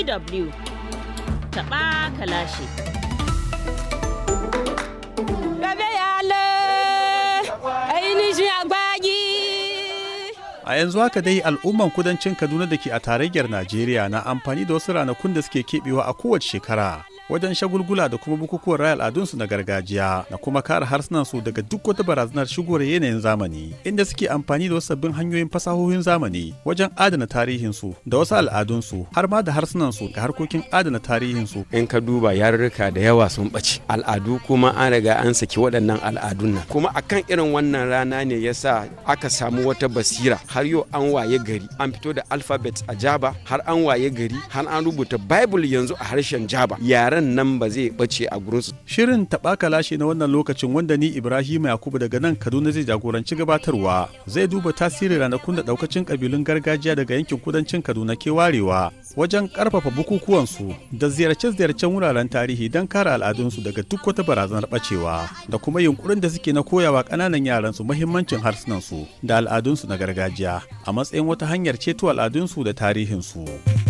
DW taɓa kalashi. A yanzu haka dai al'umman kudancin Kaduna da ke a tarayyar Najeriya na amfani da wasu ranakun da suke keɓewa a kowace shekara. wajen shagulgula da kuma bukukuwan raya al'adunsu na gargajiya na kuma kare harsunansu daga duk wata barazanar shigowar yanayin zamani inda suke amfani da wasu sabbin hanyoyin fasahohin zamani wajen adana tarihinsu da wasu al'adunsu har ma da harsunansu ga harkokin adana tarihinsu in ka duba yarurruka da yawa sun ɓace al'adu kuma an riga an saki waɗannan al'adun nan kuma akan irin wannan rana ne yasa aka samu wata basira har yau an waye gari an fito da alphabet a jaba har an waye gari har an rubuta bible yanzu a harshen jaba yaren nan ba zai bace a gurinsu. Shirin taɓa kalashe na wannan lokacin wanda ni Ibrahim Yakubu daga nan Kaduna zai jagoranci gabatarwa zai duba tasirin ranakun da ɗaukacin ƙabilun gargajiya daga yankin kudancin Kaduna ke warewa wajen ƙarfafa bukukuwansu da ziyarce-ziyarcen wuraren tarihi don kare al'adunsu daga duk wata barazanar ɓacewa da kuma yunkurin da suke na koyawa ƙananan yaransu muhimmancin harsunansu da al'adunsu na gargajiya a matsayin wata hanyar ceto al'adunsu da tarihinsu.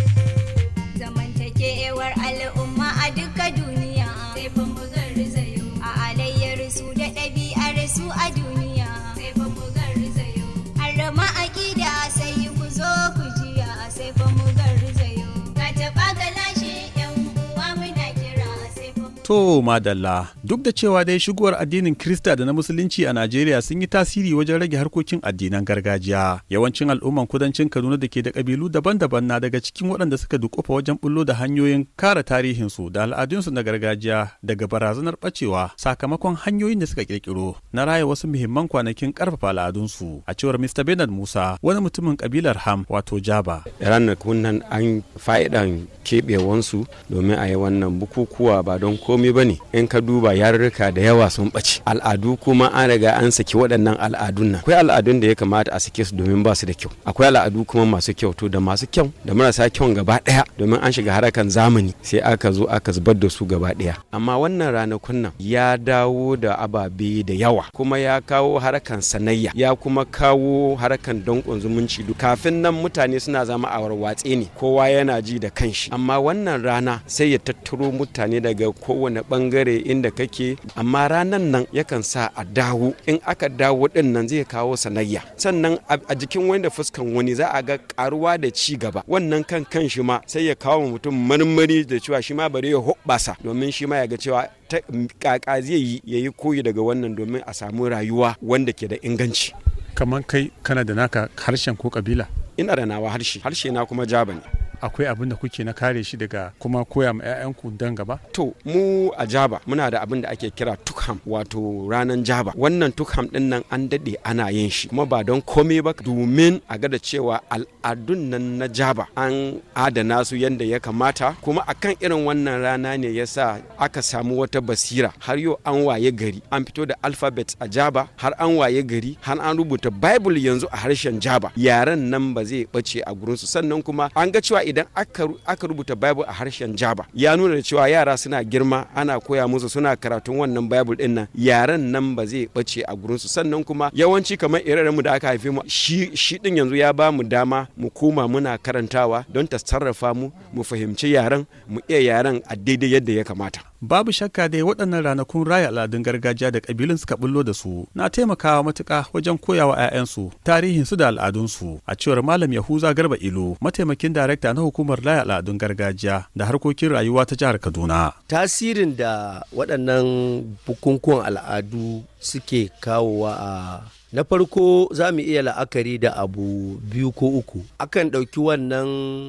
zamantakewar al'umma a duka duniya sai fa mu garzayo a alayyar su da ɗabi'ar su a duniya sai fa mu garzayo harama aƙida sai ku zo ku jiya sai fa mu garzayo ka taɓa galashe yan uwa muna kira sai fa mu To madalla duk da cewa dai shigowar addinin Krista da na Musulunci a Najeriya sun yi tasiri wajen rage harkokin addinan gargajiya. Yawancin al'umman kudancin Kaduna da ke da kabilu daban-daban na daga cikin waɗanda suka dukufa wajen bullo da hanyoyin kare tarihinsu da al'adunsu na gargajiya daga barazanar ɓacewa sakamakon hanyoyin da suka kirkiro na raya wasu muhimman kwanakin ƙarfafa al'adunsu. A cewar Mr. Bernard Musa wani mutumin kabilar Ham wato Jaba. ranakun nan an fa'idan keɓewansu domin a yi wannan bukukuwa ba don komai ba ne in ka duba yarurruka da yawa sun ɓace al'adu kuma an riga an saki waɗannan al'adun nan akwai al'adun da ya kamata a sake su domin ba su da kyau akwai al'adu kuma masu kyau to da masu kyau da marasa kyau gaba ɗaya domin an shiga harakan zamani sai aka zo aka zubar da su gaba ɗaya amma wannan ranakun nan ya dawo da ababe da yawa kuma ya kawo harakan sanayya ya kuma kawo harakan danƙon zumunci kafin nan mutane suna zama a warwatse ne kowa yana ji da kanshi amma wannan rana sai ya tattaro mutane daga kowane bangare inda kake amma ranan nan yakan sa a dawo in aka dawo din nan zai kawo sanayya sannan a jikin wani da fuskan wani za a ga karuwa da ci gaba wannan kan kan shi ma sai ya kawo mutum marmari da cewa shi ma bari ya hoɓɓasa domin shi ma ya ga cewa ta kaka zai yi ya yi koyi daga wannan domin a samu rayuwa wanda ke da inganci Kamar kai kana da naka harshen ko kabila. ina da nawa harshe harshe na kuma jaba ne Akwai abin da kuke na kare shi daga kuma koya ma 'ya'yanku don gaba? To mu a Jaba muna da abin da ake kira tukham wato ranan Jaba. Wannan tukham din nan an dade ana yin shi kuma ba don komai ba domin a ga da cewa al'adun nan na Jaba an adana su yadda ya kamata kuma akan irin wannan rana ne yasa aka samu wata basira har yau an waye gari an fito da alphabet a Jaba har an waye gari har an rubuta Bible yanzu a harshen Jaba. Yaren nan ba zai bace a gurinsu sannan kuma an ga cewa idan aka rubuta bible a harshen jaba ya nuna da cewa yara suna girma ana koya musu suna karatun wannan bible din nan yaren nan ba zai bace a gurinsu sannan kuma yawanci kamar ire mu da aka haife mu shi shi din yanzu ya ba mu dama mu koma muna karantawa don ta sarrafa mu mu fahimci yaren mu iya yaren a daidai yadda ya kamata Babu shakka dai waɗannan ranakun raya al'adun gargajiya da ƙabilun suka bullo da su na taimakawa matuƙa wajen koyawa 'ya'yansu tarihinsu da al'adunsu a cewar Malam Yahuza Garba Ilo mataimakin darakta na hukumar raya al'adun gargajiya da harkokin rayuwa ta jihar Kaduna. tasirin da waɗannan bukukuwan al'adu suke kawowa a na farko za mu iya la'akari da abu biyu ko uku akan ɗauki wannan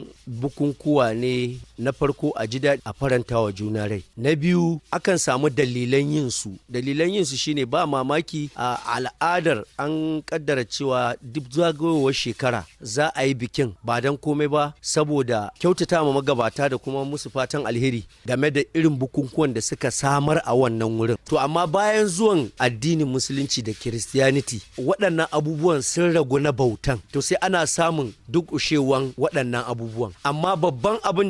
bukunkuwa ne na farko a ji daɗi a faranta wa juna rai na biyu akan samu dalilan yin su dalilan yin su shine ba mamaki a al'adar an kaddara cewa duk zagayowar shekara za a yi bikin ba don komai ba saboda kyautata ma magabata da kuma musu fatan alheri game da irin bukunkuwan da suka samar a wannan wurin to amma bayan zuwan addinin musulunci da kiristiyaniti waɗannan abubuwan sun ragu na bautan to sai ana samun duk ushewan waɗannan abubuwan amma babban abin da za a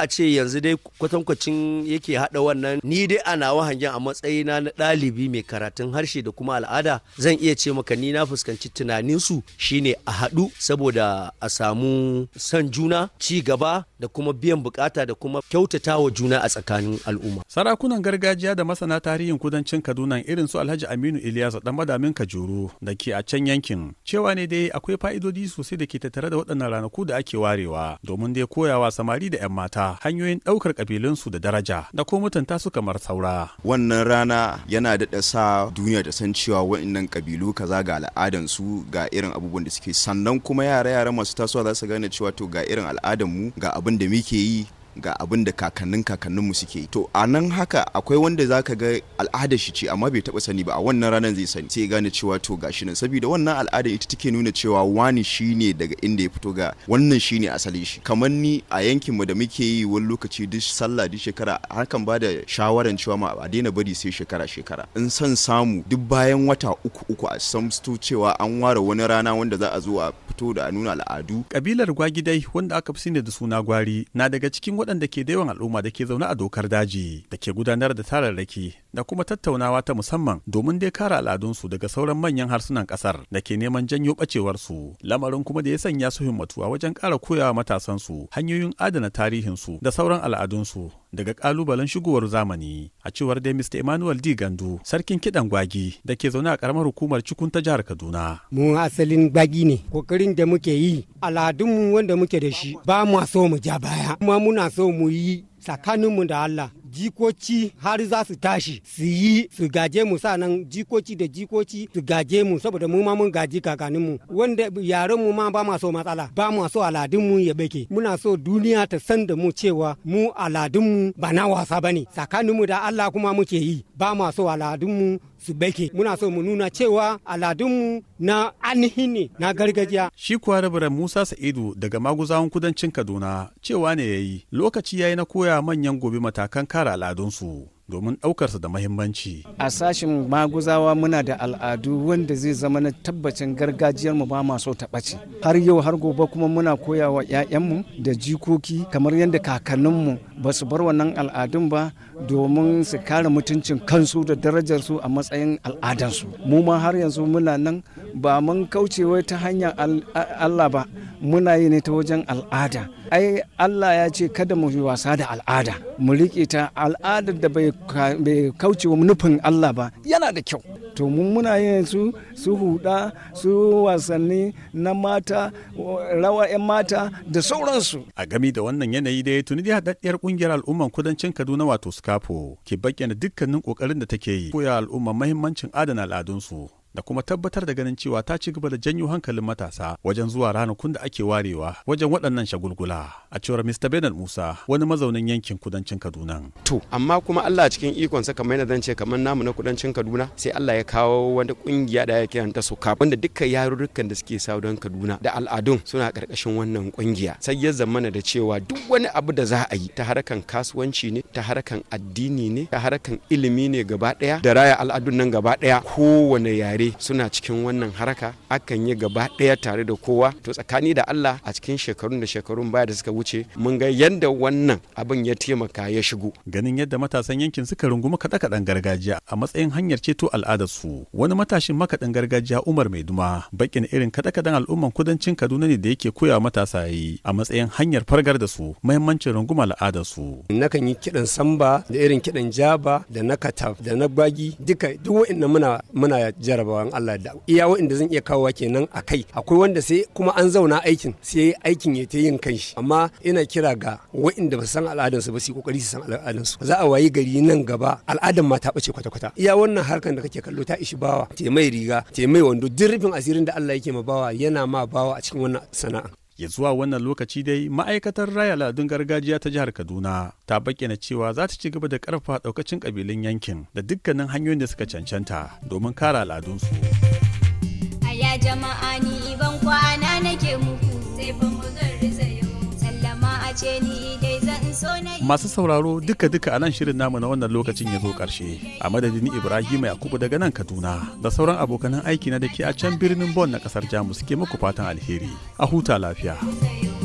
ce yanzu dai kwatankwacin yake haɗa wannan ni dai a nawa hangen a matsayina na ɗalibi mai karatun harshe da kuma al'ada zan iya ce maka ni na fuskanci tunaninsu shine a haɗu saboda a samu son juna ci gaba da kuma biyan bukata da kuma kyautata wa juna a tsakanin al'umma. Sarakunan gargajiya da masana tarihin kudancin Kaduna irin su Alhaji Aminu Ilyas dan madamin Kajuru da ke a can yankin cewa ne dai akwai fa'idodi sosai da ke tattare da waɗannan ranaku da ake warewa domin dai koyawa samari da 'yan mata hanyoyin ɗaukar ƙabilunsu da daraja da ko mutunta su kamar saura. Wannan rana yana daɗa sa duniya da san cewa waɗannan ƙabilu kaza ga al'adansu ga irin abubuwan da suke sannan kuma yara-yara masu tasowa za su gane cewa to ga irin al'adanmu ga abin da muke yi ga abin da kakannin kakanninmu suke to a nan haka akwai wanda zaka ga al'adar shi ce amma bai taba sani ba a wannan ranar zai sani sai gane cewa to gashi nan saboda wannan al'ada ita take nuna cewa wani shine daga inda ya fito ga wannan shine asalin shi kamar ni a yankin mu da muke yi wani lokaci duk sallah duk shekara hakan ba da shawaran cewa ma a daina bari sai shekara shekara in son samu duk bayan wata uku uku a samsto cewa an ware wani rana wanda za a zo a fito da a nuna al'adu kabilar gwagidai wanda aka fi sani da suna gwari na daga cikin waɗanda ke da yawan al'umma da ke zaune a dokar daji da ke gudanar da tararraki da kuma tattaunawa ta musamman domin dai kare al'adunsu daga sauran manyan harsunan ƙasar da ke neman janyo ɓacewarsu lamarin kuma da ya sanya su himmatu a wajen ƙara koyawa matasansu hanyoyin adana tarihinsu da sauran al'adunsu daga ƙalubalen shigowar zamani a cewar dai Mr. Emmanuel D. Gandu sarkin kiɗan gwagi da ke zaune a ƙaramar hukumar cikun ta jihar Kaduna. Mu asalin gwagi ne kokarin da muke yi al'adunmu wanda muke da shi ba mu so mu ja baya kuma muna so mu yi tsakaninmu da Allah jikoci har za su tashi su yi su gaje mu nan jikoci da jikoci su gaje mu saboda mu ma mun gaji kakaninmu wanda yaren mu ma ba ma so matsala ba mu so aladunmu ya bake muna so duniya ta san da mu cewa mu aladunmu ba na wasa bane tsakaninmu da Allah kuma muke yi ba ma so aladunmu su bake muna so mu nuna cewa aladunmu na ainihin ne na gargajiya shi kuwa rabiran musa sa'idu daga maguzawan kudancin kaduna cewa ne ya yi lokaci ya yi na koya manyan gobe matakan kare al'adunsu domin ɗaukarsa da mahimmanci. A sashen maguzawa muna da al'adu wanda zai zama na tabbacin gargajiyarmu ba ma so ta ɓace. Har yau har gobe kuma muna koya wa 'ya'yanmu da jikoki kamar yadda kakanninmu ba su bar wannan al'adun ba domin su kare mutuncin kansu da darajarsu a matsayin al'adansu. Mu ma har yanzu muna nan ba mun kaucewa ta hanyar Allah ba muna yi ne ta wajen al'ada. ai Allah ya ce kada mu yi wasa da al'ada mu riƙe ta al'adar da bai kauce wa nufin Allah ba yana da kyau to mun muna yin su su huda su wasanni na mata rawa 'yan mata da sauransu a gami da wannan yanayi da ya tuni da haɗaɗɗiyar ƙungiyar al'umman kudancin kaduna wato scafo ke bayyana dukkanin ƙoƙarin da take yi koya al'umman mahimmancin adana al'adunsu da kuma tabbatar da ganin cewa ta ci gaba da janyo hankalin matasa wajen zuwa ranakun da ake warewa wajen waɗannan shagulgula a cewar Mr. Bernard Musa wani mazaunin yankin kudancin Kaduna. To amma kuma Allah cikin ikonsa kamar yadda zan ce kamar namu na kudancin Kaduna sai Allah ya kawo wani kungiya da ya kiranta su kaf wanda dukkan yarurrukan da suke sa don Kaduna da al'adun suna karkashin wannan kungiya sai ya zamana da cewa duk wani abu da za a yi ta harkan kasuwanci ne ta harkan addini ne ta harkan ilimi ne gaba daya da raya al'adun nan gaba daya kowane yare tare suna cikin wannan haraka akan yi gaba ɗaya tare da kowa to tsakani da Allah a cikin shekarun da shekarun baya da suka wuce mun ga yadda wannan abin ya taimaka ya shigo ganin yadda matasan yankin suka rungumi kaɗe-kaɗen gargajiya a matsayin hanyar ceto al'adarsu wani matashin makaɗin gargajiya Umar Maiduma bakin irin kaɗe-kaɗen al'umman kudancin Kaduna ne da yake koya matasa yi a matsayin hanyar fargar da su muhimmancin runguma al'adarsu nakan yi kiɗan samba da irin kiɗan jaba da na kataf da na gbagi duka duk wa'annan muna muna jaraba bawan Allah da iya wa'inda zan iya kawowa kenan a kai akwai wanda sai kuma an zauna aikin sai aikin ya ta yin kanshi amma ina kira ga wa'inda ba san al'adansu ba su kokari su san al'adansu za a wayi gari nan gaba al'adan ma ta bace kwata-kwata iya wannan harkan da kake kallo ta ishi bawa te mai riga te mai wando duk rufin asirin da Allah yake ma bawa yana ma bawa a cikin wannan sana'a ya zuwa wannan lokaci dai ma'aikatar raya al'adun gargajiya ta jihar kaduna ta bayyana cewa za ta ci gaba da karfafa daukacin kabilun yankin da dukkanin hanyoyin da suka cancanta domin kare al'adunsu Aya jama'a ni ban kwana nake muku sai fa mu garzayo sallama a ce ni dai zan so na yi masu sauraro duka-duka a nan shirin namu na wannan lokacin ya zo ƙarshe a madadin ibrahim yakubu daga nan kaduna da sauran abokanan aiki na da ke a can birnin bon na ƙasar jamus ke muku fatan alheri a huta lafiya zayo